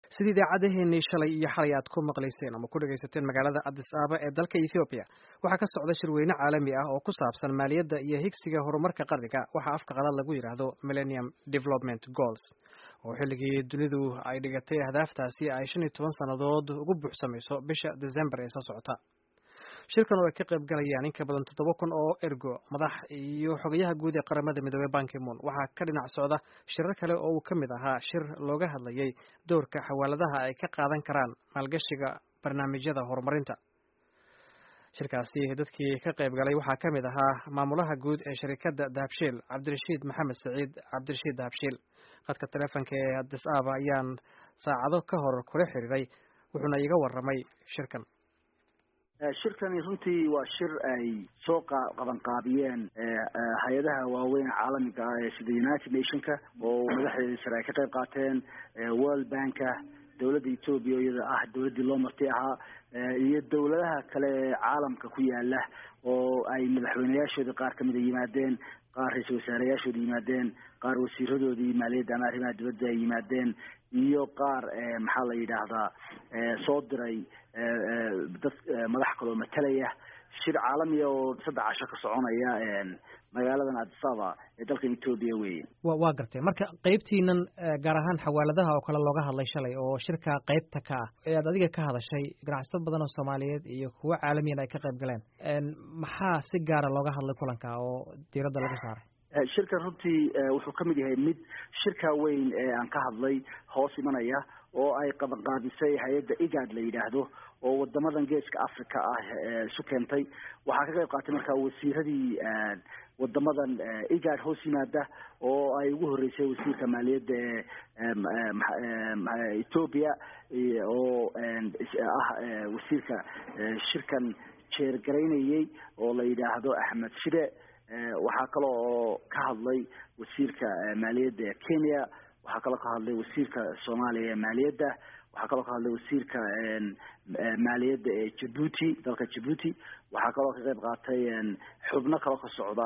sidii idaacadaheenii shalay iyo xalay aad ku maqlayseen ama ku dhegaysateen magaalada addis ababa ee dalka ethoobiya waxaa ka socda shirweyne caalami ah oo ku saabsan maaliyadda iyo higsiga horumarka qarniga waxaa afka qalaad lagu yidhaahdo millennium development goals oo xilligii dunidu ay dhigatay ahdaaftaasi ay shan iyo toban sannadood ugu buuxsamayso bisha december ee soo socota shirkan oo ay ka qayb galayaan in ka badan toddoba kun oo ergo madax iyo xogayaha guud ee qaramada midoobey bankimoon waxaa ka dhinac socda shirar kale oo uu ka mid ahaa shir looga hadlayay doorka xawaaladaha ay ka qaadan karaan maalgashiga barnaamijyada horumarinta shirkaasi dadkii ka qayb galay waxaa ka mid ahaa maamulaha guud ee shirikadda dahabshiil cabdirashiid maxamed saciid cabdirashiid dahabshiil khadka taleefonka ee addis ababa ayaan saacado ka hor kula xiriiray wuxuuna iiga warramay shirkan shirkani runtii waa shir ay soo qabanqaabiyeen hay-adaha waaweyn caalamiga ah ee sida united nationka oo madaxdeeda sare ay ka qayb qaateen world banka dowladda ethoobia iyada ah dowladdii loo marti ahaa iyo dowladaha kale ee caalamka ku yaala oo ay madaxweyneyaashooda qaar kamida yimaadeen qaar ra-iisul wasaareyaashooda yimaadeen qaar wasiiradoodii maaliyadda ama arrimaha dibadda ay yimaadeen iyo qaar maxaa la yidhaahdaa soo diray dad madax kaloo matalaya shir caalamiya oo saddex casho ka soconaya magaaladan addisaba ee dalkan etoobiya weeye wa waa gartay marka qeybtiinan gaar ahaan xawaaladaha oo kale looga hadlay shalay oo shirka qeybta ka ah ee aad adiga ka hadashay ganacsato badan oo soomaaliyeed iyo kuwo caalamiyan ay ka qayb galeen maxaa si gaara looga hadlay kulanka oo diiradda lagu saaray shirkan runtii wuxuu ka mid yahay mid shirka weyn ee aan ka hadlay hoos imanaya oo ay qabanqaabisay hay-adda igad la yidhaahdo oo wadamadan geeska africa ah isu keentay waxaa ka qayb qaatay markaa wasiiradii wadamadan igad hoos yimaada oo ay ugu horeysay wasiirka maaliyadda ee ethoopia oo ah wasiirka shirkan jeergaraynayay oo la yidhaahdo axmed shide waxaa kale oo ka hadlay wasiirka maaliyadda ee kenya waxaa kaloo ka hadlay wasiirka soomaaliya ee maaliyadda waxaa kaloo ka hadlay wasiirka maaliyadda ee jabuuti dalka jabuuti waxaa kaloo ka qayb qaatay xubno kaloo ka socda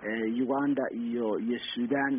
uganda iyo iyo sudan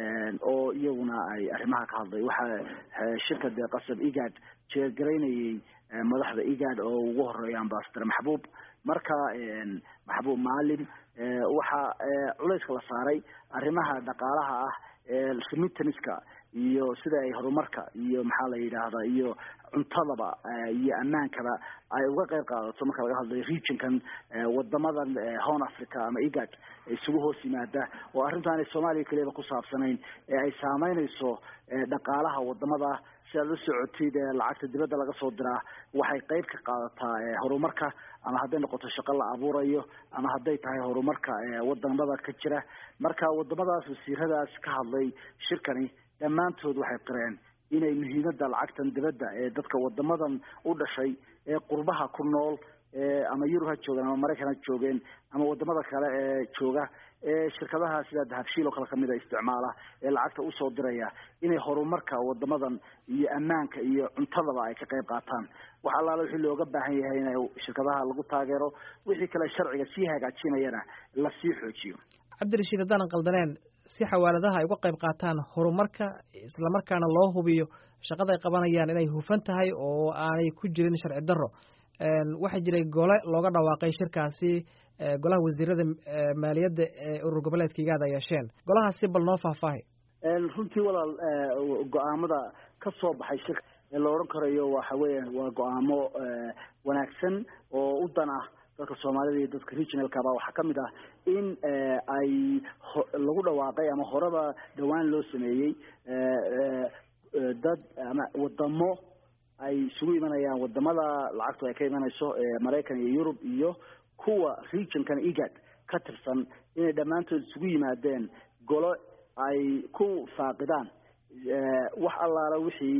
oo iyaguna ay arrimaha ka hadlay waxaa shirka dee qasab igad jeergaraynayay madaxda igad oo ugu horeeya ambasador maxbuub marka maxbuub maalim waxaa culayska la saaray arrimaha dhaqaalaha ah ee remittanska iyo sida ay horumarka iyo maxaa la yidhaahdaa iyo cuntadaba iyo ammaankaba ay uga qayb qaadato marka laga hadlayo regionkan wadamadan horn africa ama igad isugu hoos yimaada oo arrintaanay soomaaliya keliyaba ku saabsanayn ee ay saameynayso dhaqaalaha wadamada si aad la socotid lacagta dibadda laga soo diraa waxay qayb ka qaadataa horumarka ama hadday noqoto shaqo la abuurayo ama hadday tahay horumarka wadamada ka jira marka wadamadaas wasiiradaas ka hadlay shirkani dhammaantood waxay qireen inay muhiimadda lacagtan dibadda ee dadka wadamadan u dhashay ee qurbaha ku nool ama yurub ha joogeen ama maraykan ha joogeen ama wadamada kale ee jooga ee shirkadaha sida dahabshiil oo kale kamida isticmaala ee lacagta usoo diraya inay horumarka wadamadan iyo ammaanka iyo cuntadaba ay ka qayb qaataan wax allaala wixii looga baahan yahay in shirkadaha lagu taageero wixii kale sharciga sii hagaajinayana lasii xoojiyo cabdirashiid haddaanan qaldaneen si xawaaladaha ay uga qayb qaataan horumarka islamarkaana loo hubiyo shaqada ay qabanayaan inay hufan tahay oo aanay ku jirin sharci darro waxaa jiray gole looga dhawaaqay shirkaasi golaha wasiirada maaliyadda ee urur goboleedka igaada yeesheen golahaasi bal noo faahfaahay runtii walaal go-aamada ka soo baxay shirka ee la odhan karayo waxa weya waa go-aamo wanaagsan oo u dan ah dadka soomaalida iyo dadka regionalkaba waxaa kamid ah in ay lagu dhawaaqay ama horeba dhawaan loo sameeyey dad ama wadamo ay isugu imanayaan wadamada lacagtu ay ka imanayso maraykan iyo yurub iyo kuwa regionkan igad ka tirsan inay dhammaantood isugu yimaadeen golo ay ku faaqidaan wax allaala wixii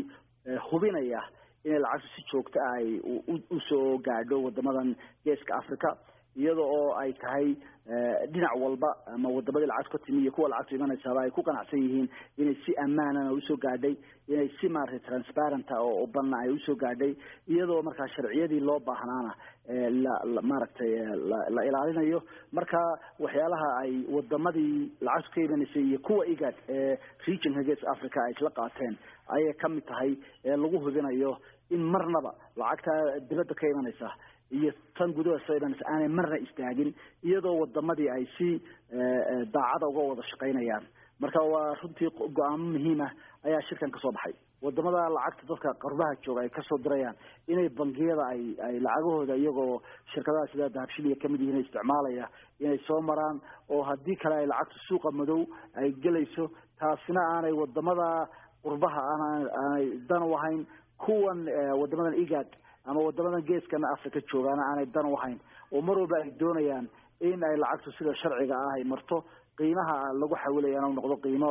hubinaya inay lacagtu si joogta ah ay usoo gaadho wadamadan geeska africa iyada oo ay tahay dhinac walba ama wadamadii lacagtu ka timi iyo kuwa lacagtu imanaysaaba ay ku qanacsan yihiin inay si ammaanana usoo gaadhay inay si maaragtay transparenta oo banna ay usoo gaadhay iyadoo markaa sharciyadii loo baahnaana la maaragtay la ilaalinayo marka waxyaalaha ay wadamadii lacagtu ka imanaysay iyo kuwa igad ee regionka gees africa ay isla qaateen ayay kamid tahay ee lagu hubinayo in marnaba lacagta dibadda ka imanaysa iyo tan gudaha soo imanaysa aanay marna istaagin iyadoo wadamadii ay si daacada uga wada shaqaynayaan marka waa runtii go-aamo muhiima ayaa shirkan kasoo baxay wadamada lacagta dadka qarbaha jooga ay kasoo dirayaan inay bangiyada ay ay lacagahooda iyagoo shirkadaha sida dahabshiliya kamid yihiin isticmaalaya inay soo maraan oo haddii kale ay lacagtu suuqa madow ay gelayso taasina aanay wadamada qurbaha aan aanay dan u ahayn kuwan wadamadan igad ama wadamadan geeskan africa joogaana aanay dan u ahayn oo mar walba ay doonayaan in ay lacagtu sida sharciga ah ay marto qiimaha lagu xawilayana u noqdo qiimo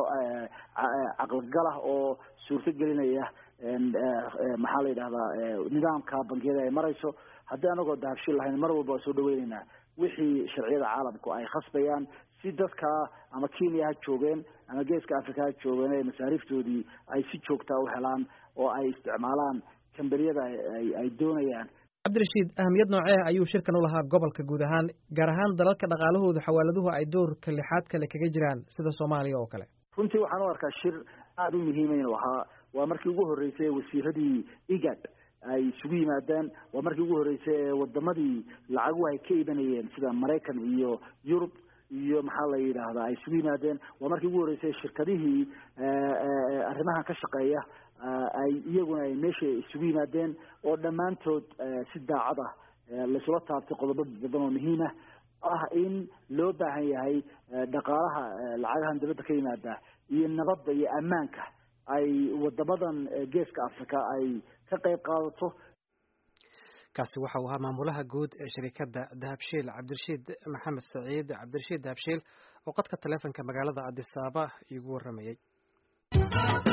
caqligalah oo suurto gelinaya maxaa la yidhahdaa nidaamka bangiyada ay marayso haddii anagoo dahabshil lahayn mar walba waa soo dhaweyneynaa wixii sharciyada caalamku ay khasbayaan si dadka ama kenya ha joogeen ama geeska africa ha joogeen ee masaariiftoodii ay si joogtaa u helaan oo ay isticmaalaan kambaniyada ay doonayaan cabdirashiid ahamiyad noocee ayuu shirkan u lahaa gobolka guud ahaan gaar ahaan dalalka dhaqaalahooda xawaaladuhu ay doorka lixaad kale kaga jiraan sida soomaaliya oo kale runtii waxaan u arkaa shir aada u muhiima inuu ahaa waa markii ugu horreysay wasiiradii igad ay isugu yimaadaan waa markii ugu horreysay ee wadamadii lacaguhu ay ka imanayeen sida maraykan iyo yurub iyo maxaa la yidhaahdaa ay isugu yimaadeen waa markii ugu horreysay shirkadihii arrimahan ka shaqeeya ay iyaguna ay meesha isugu yimaadeen oo dhammaantood si daacad ah laisula taabtay qodobo badan oo muhiima ah in loo baahan yahay dhaqaalaha lacagahan dibadda ka yimaada iyo nabadda iyo ammaanka ay wadamadan geeska africa ay ka qayb qaadato kaasi waxa uu ahaa maamulaha guud ee shirikadda dahabshiil cabdirashiid maxamed saciid cabdirashiid dahabshiil oo qadka taleefonka magaalada adis ababa iigu warramayey